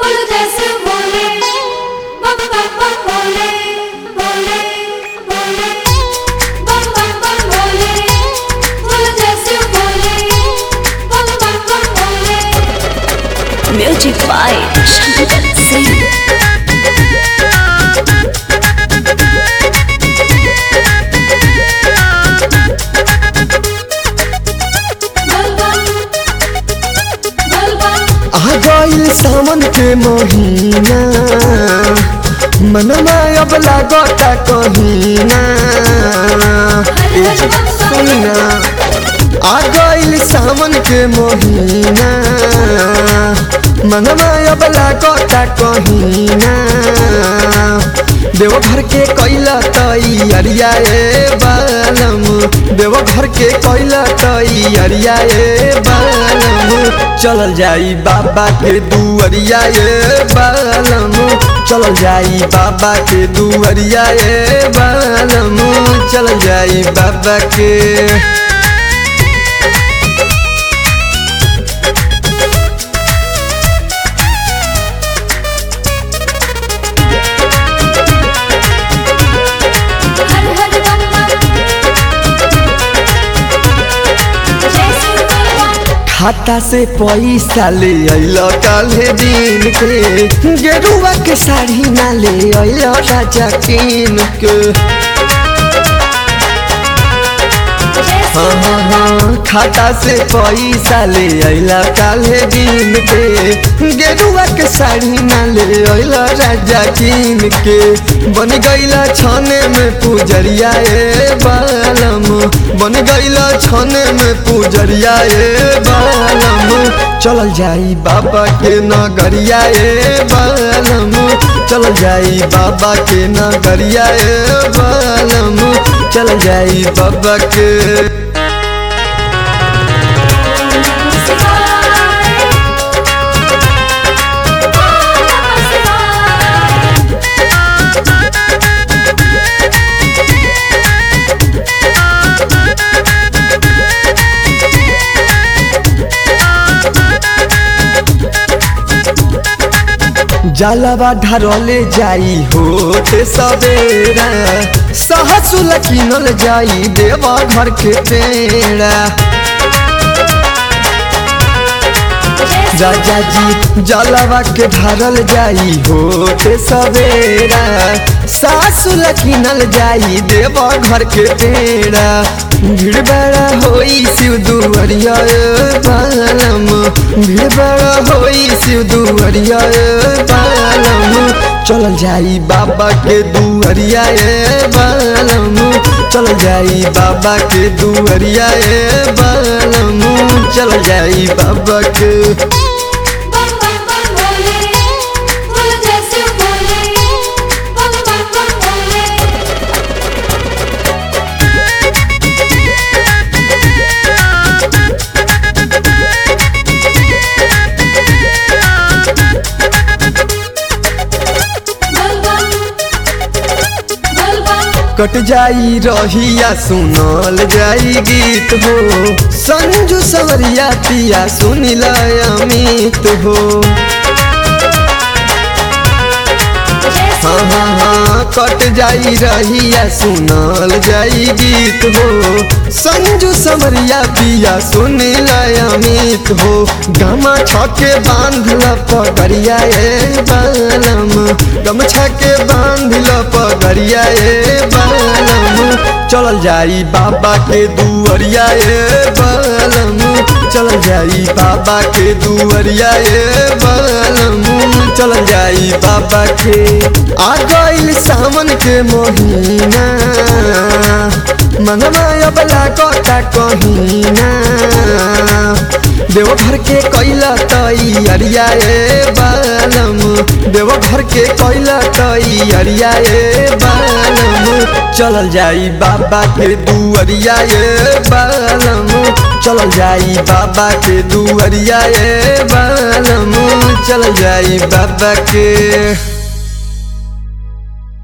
बोलो जैसे बोले बम बम बम बोले बोले बोले बम बम बम बोले बोलो जैसे बोले बम बम बम बोले म्यूजिक बाय शंकर सिंह बल बम बल बम आ गइल सावन के महीना मनमा अब लागता कहीना ए जी, सुनिना आ गइल सावन के महीना मनमा अब लागता कहीना देवघर के कैला तैयारिया ए बालम देवघर के कैला तैयारिया ए बालम चलल जाई बाबा के दुअरिया ए बालम चलल जाई बाबा के दुअरिया ए बालम चलल जाई बाबा के हर हर बम बम जैसे बल बम खाता से पैसा ले अल काले दिन के गेरुआ के साड़ी ना ले अल राजा किन के हाँ हाँ हाँ खाता से पैसा ले अला काले दिन के गेरुआ के साड़ी ना ले अल राजा किन के बन गईला छने में पूजरिया ए बालम बन गईला छने में पूजरिया ए बालम चलल जाई बाबा के नगरिया ए बालम चलल जाई बाबा के नगरिया ए बालम चल जाई बाबा के जलवा ढरले जाई होते सवेरा सहसुल किनल जाई देवा घर के पेड़ा राजा जी जलवा के ढरल जाई होते सवेरा सासुल किनल जाई देवा घर के पेड़ा भीड़ बड़ा होई शिव दुअरिया ए बालम भीड़ बड़ा होई शिव दुअरिया ए बालम चल जाई बाबा के दुअरिया ए बालम चल जाई बाबा के दुअरिया ए बालम चल जाई बाबा के बम बम बम बोले बोलो जैसे बोले बम बम बम बोले बल बम बल बम कट जाई रहिया सुनल जाई गीत हो संजू सवरिया पिया सुनिल अमित हो हाँ हाँ हाँ कट जाई रहिया सुनल जाई गीत हो संजू समरिया पिया सुनिल अमित हो गमा छके बांधल पगड़िया ए बालम गमछा के बांधल पगड़िया ए बालम चलल जाई बाबा के दुअरिया ए बालम चलल जाई बाबा के दुअरिया ए बालम चलल जाई बाबा के आ गइल सावन के महीना मनवा अब लागता कहीना देवघर के कैला तैयारिया ए बालम देवघर के कैला तैयारिया ए बालम चलल जाई बाबा के दुअरिया ए बालम चलल जाई बाबा के दुअरिया ए बालम चल जाई बाबा के